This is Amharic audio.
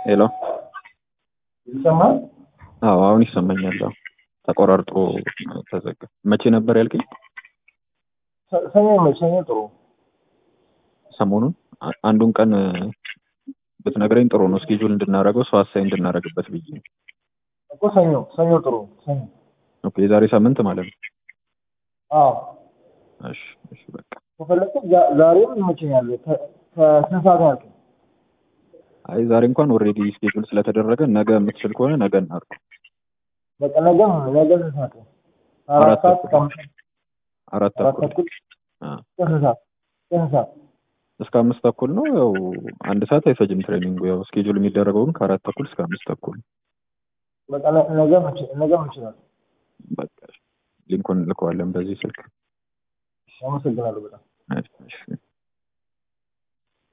ሄሎ ይሰማል? አዎ አሁን ይሰማኛል። አዎ ተቆራርጦ ተዘጋ። መቼ ነበር ያልከኝ? ሰ- ሰኞ ነው። ሰኞ ጥሩ ሰሞኑን አ- አንዱን ቀን ብትነግረኝ ጥሩ ነው። ስኬጁል እንድናደርገው ሰው አሳይ እንድናደርግበት ብዬ ነው። እኮ ሰኞ ሰኞ ጥሩ ሰኞ። ኦኬ የዛሬ ሳምንት ማለት ነው። አዎ እሺ እሺ በቃ ከፈለግህ ዛ- ዛሬም ይመቸኛል። ከ- ከስንት ሰዓት ነው ያልከኝ? አይ ዛሬ እንኳን ኦልሬዲ ስኬጁል ስለተደረገ ነገ የምትችል ከሆነ ነገ እናድርገው። በቃ ነገም ነገ ስንት ሰዓት ነው? አራት አራት ሰዓት ተኩል። ከአምስት አራት አራት ተኩል ተኩል አ፣ ስንት ሰዓት ስንት ሰዓት? እስከ አምስት ተኩል ነው። ያው አንድ ሰዓት አይፈጅም ትሬኒንጉ። ያው ስኬጁል የሚደረገው ግን ከአራት ተኩል እስከ አምስት ተኩል ነው። በቃ ነ- ነገም እንችል- ነገም እንችላለን። በቃ ሊንኩን እንልከዋለን በዚህ ስልክ። አመሰግናለሁ በጣም። እሺ፣ እሺ።